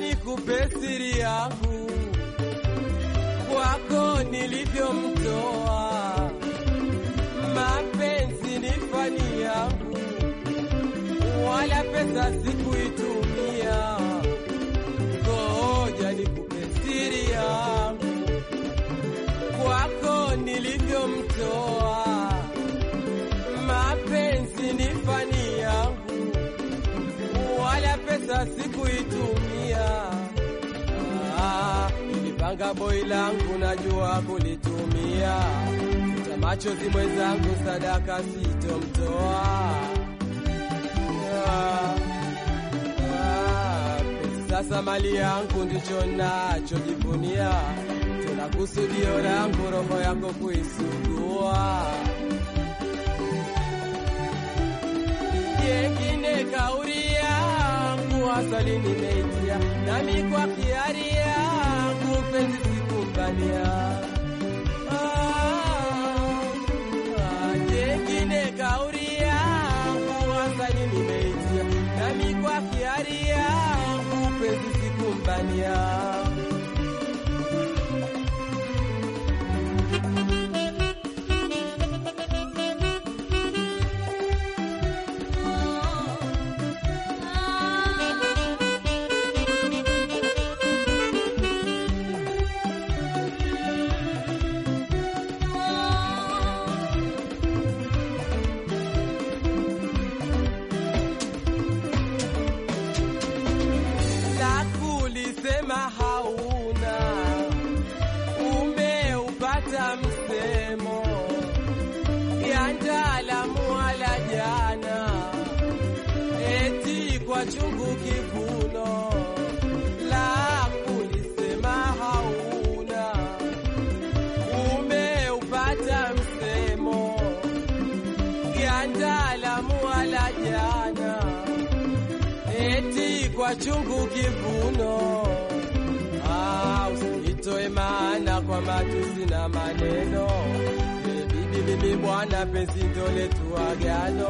nikupe siri yangu kwako nilivyomtoa, mapenzi ni fani yangu, wala pesa sikuitumia. Ngoja nikupe siri yangu kwako nilivyomtoa, mapenzi ni fani yangu, wala pesa sikuitumia. Ah, nilipanga boi langu najua kulitumia, futa machozi mwenzangu, sadaka sitomtoa. Ah, ah, pesa sasa mali yangu ndicho nachojivunia, tena kusudio langu roho yako kuisugua. Yengine kauri yangu asali nimeitia, nami kwa kiari yangu penzi sikumbania. Ah, ah, Yengine kauri yangu asali nimeitia, nami kwa kiari yangu penzi sikumbania. la kulisema hauna, umeupata msemo ya ndaalamu wala jana, eti kwa chungu kivuno. La kulisema hauna, umeupata msemo ya ndaalamu wala jana eti kwa chungu kivuno. Ah, usinitoe maana kwa matusi na maneno. E, bibi bibi bwana, penzi ndo letu agano.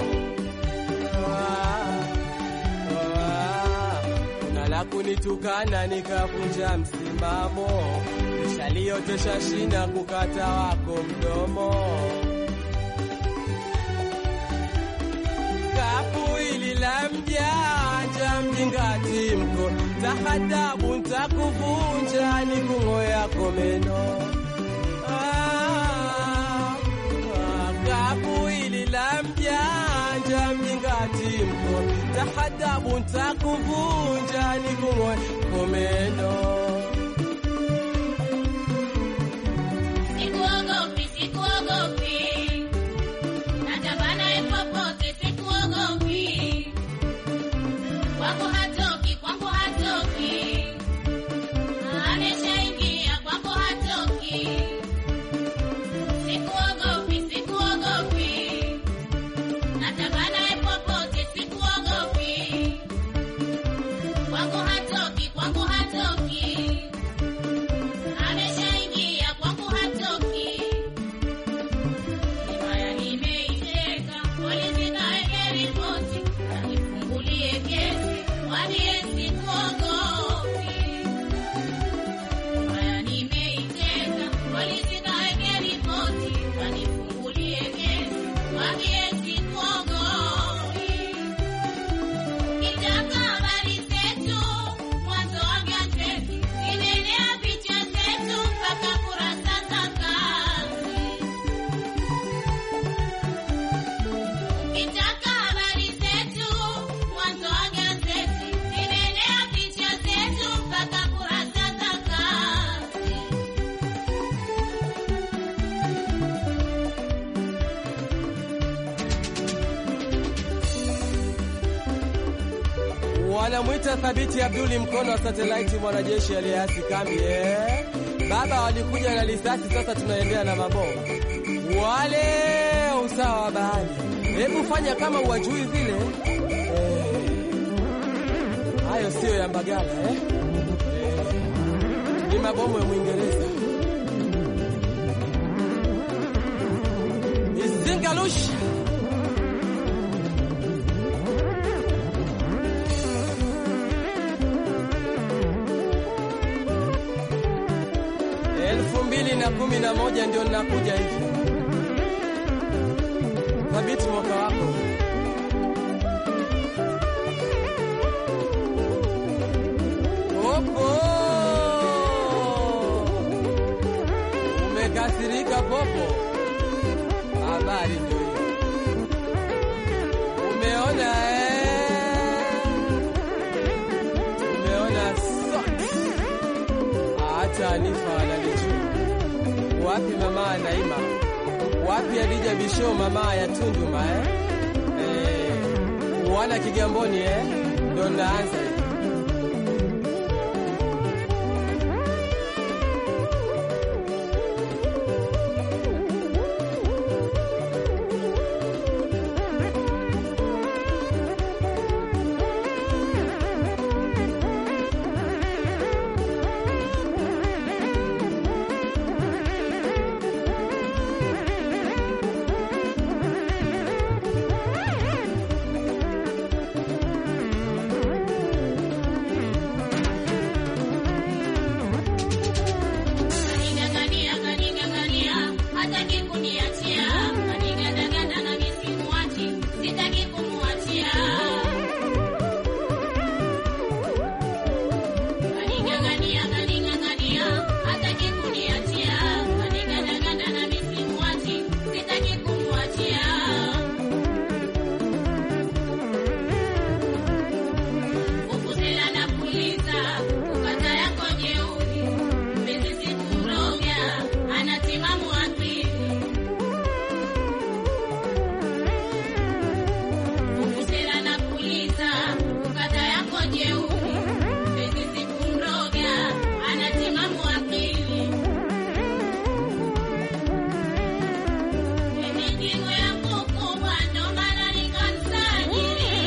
Ah, ah, kuna la kunitukana nikavunja msimamo, nishaliotesha shina kukata wako mdomo. kapu hili la mjanja mjingati mko tahadabu ntakuvunja ni kung'o yako meno Ah, ah, kapu hili la mjanja mjingati mko tahadabu ntakuvunja ni kung'o yako meno Sikuogopi, sikuogopi. Natamba naye popote, sikuogopi. Kwangu hatoki, kwangu hatoki. Ameshaingia, kwangu hatoki. Sikuogopi, sikuogopi. Natamba naye popote, sikuogopi. Kwangu hatoki, kwangu hatoki. Ameshaingia kwangu hatoki. Himaya nimeiteka, polisi kaeke ripoti, kanifungulie kesi, mwambie sikuogopi. Himaya nimeiteka, polisi kaeke ripoti, kanifungulie kesi, mwambie sikuogopi. Kitaka habari zetu mwanzo wa gazeti, inaenea picha zetu mpaka kurasa za kazi. Kitaka habari zetu mwanzo wa gazeti, inaenea picha zetu mpaka kurasa za kazi. wanamwita Thabiti Abduli mkono wa satelaiti, mwanajeshi aliyeasi kambi eh. Baba walikuja na risasi, sasa tunaendea na mabomu wale usawa wa bahari. Hebu fanya kama uwajui vile eh. Hayo siyo ya Mbagala eh. Eh. Ni mabomu ya Mwingereza. Izingalusha elfu mbili na kumi na moja ndio ninakuja hivi. Thabiti mwaka wako Popo, umekasirika Popo? Habari ndio hiyo, umeona eh? Umeona socks? hata Anifa wananichua. Wapi mama Naima? Wapi Adija Bisho mama ya Tunduma eh? Eh, wana Kigamboni eh? Ndo naanza hivi. Kanigangania, kanigangania, hataki kuniachia. Kanigandaganda na mimi simuachi, sitaki kumuachia. Kanigangania, kanigangania, hataki kuniachia. Kanigandaganda na mimi simuachi, sitaki kumuachia. Kukutela na kuuliza, ukata yako jeuri Mpenzi sikuroga, anatimamu akili. Kukutela na kuuliza, ukata yako jeuri. Mpenzi sikuroga, anatimamu akili. Mizigo yangu kubwa, ndo maana nikamsajili.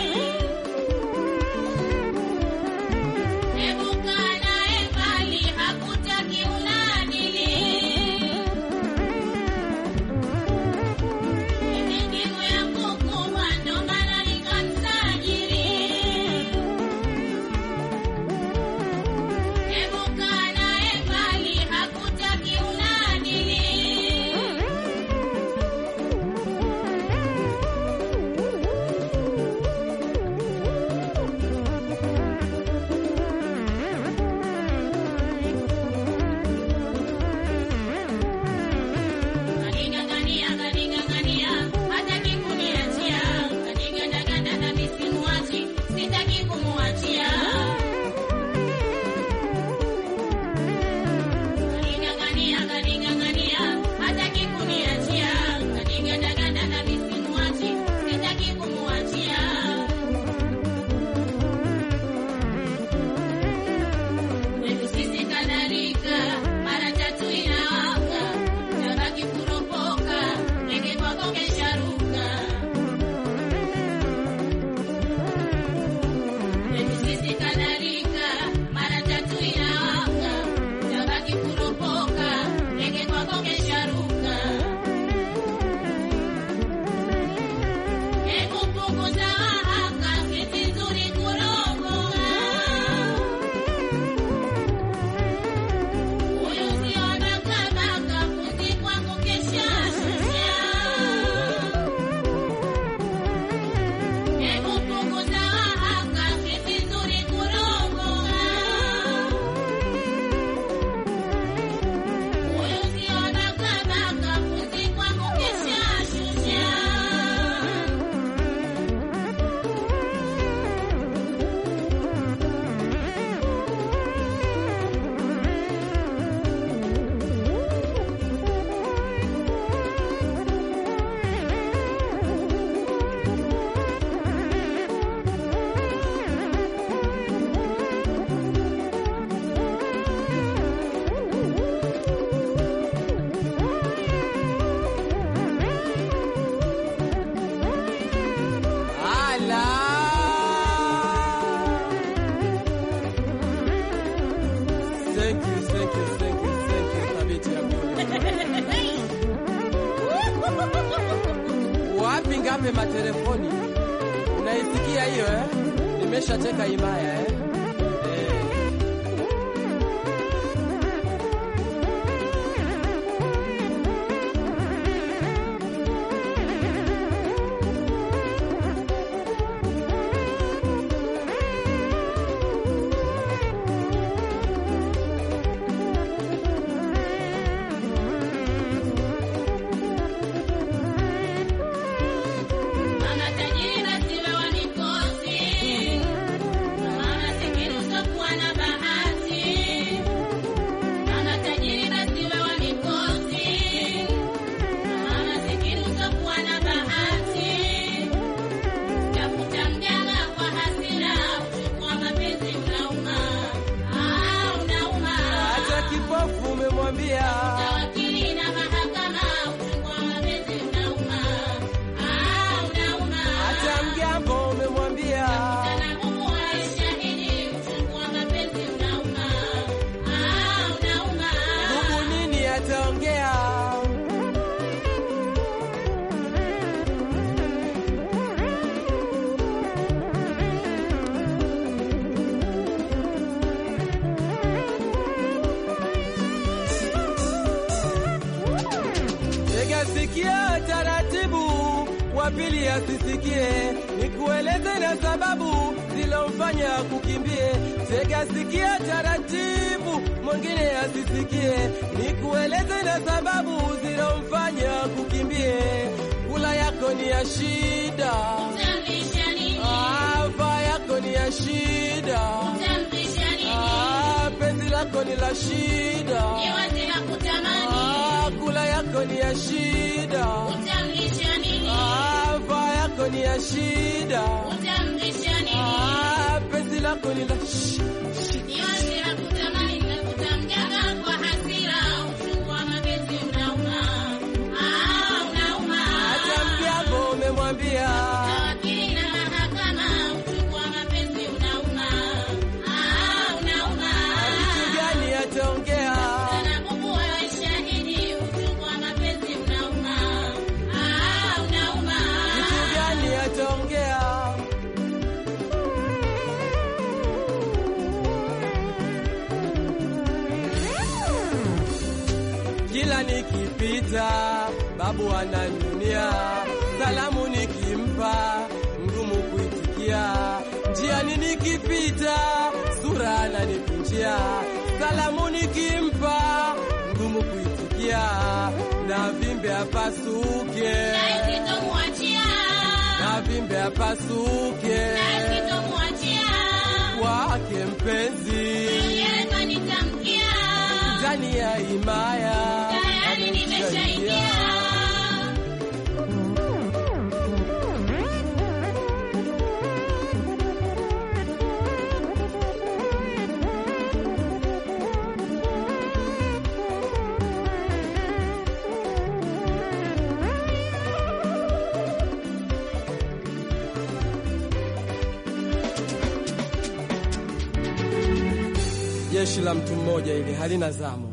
Hebu kaa naye mbali, hakutaki unadili. Mizigo yangu kubwa, ndo maana nikamsajili. Hebu kaa naye mbali, hakutaki unadili. Kanigangania, kanigangania, hataki kuniachia. Kanigandaganda na mimi simuachi, sitaki kumuachia. Kanigangania, kanigangania, hataki kuniachia. Kanigandaganda na mimi simuachi, sitaki kumuachia. Kwetu sisi kadhalika, mara tatu inawaka, tabaki kuropoka, ndege kwako kesharuka. Kwetu sisi kadhalika, mara tatu inawaka, tabaki kuropoka, ndege kwako kesharuka. Hebu punguza wahaka, sisi nzuri kuropoka. Huyu sio nakabaka, fundi kwangu keshashusha. Hebu punguza wahaka, sisi nzuri kuropoka. Huyu sio nakabaka, fundi kwangu keshashusha. Ala! Thank you, thank you, thank you, thank you, Thabiti Abdul. Wapi ngape matelefoni? Unaisikia hiyo eh? Nimeshateka himaya eh? Eh. umemwambia Wakili na mahakama, uchungu wa mapenzi unauma. Ah, unauma. hata mgambo umemwambia Sana Mungu awe shahidi, uchungu wa mapenzi unauma. Ah, unauma. ndugu nini ataongea Tega sikia taratibu, wa pili asisikie, nikueleze na sababu zilomfanya kukimbie. Tega sikia taratibu, mwingine asisikie, nikueleze na sababu zilomfanya kukimbie. Kula yako ni ya shida, Utamlisha nini? afa yako ni ya shida, Utamlisha nini? Ah, penzi lako ni la shida, Ni wazi la kutamani. Ah, kula yako ni ya shida. Utamlisha nini? Ah, vaa yako ni ya shida. Utamlisha nini? Ah, penzi lako ni la shi- shi- Ni wazi la kutamani, nimekutamjaga kwa hasira, uchungu wa mapenzi unauma. Ah, unauma. hata mgambo umemwambia Wakili na mahakama, uchungu wa mapenzi unauma. Ah, unauma. kitu gani ataongea Sana Mungu awe shahidi, uchungu wa mapenzi unauma. Ah, unauma. kitu gani ataongea kila nikipita babu ananyunia salamu nikimpa ngumu kuitikia njiani nikipita sura ananikunjia salamu nikimpa ngumu kuitikia na vimbe apasuke Na sitomwachia. na vimbe apasuke Na sitomwachia. wake mpenzi Mwenyewe kanitamkia. ndani ya himaya Tayari nimeshaingia. jeshi la mtu mmoja ili halina zamu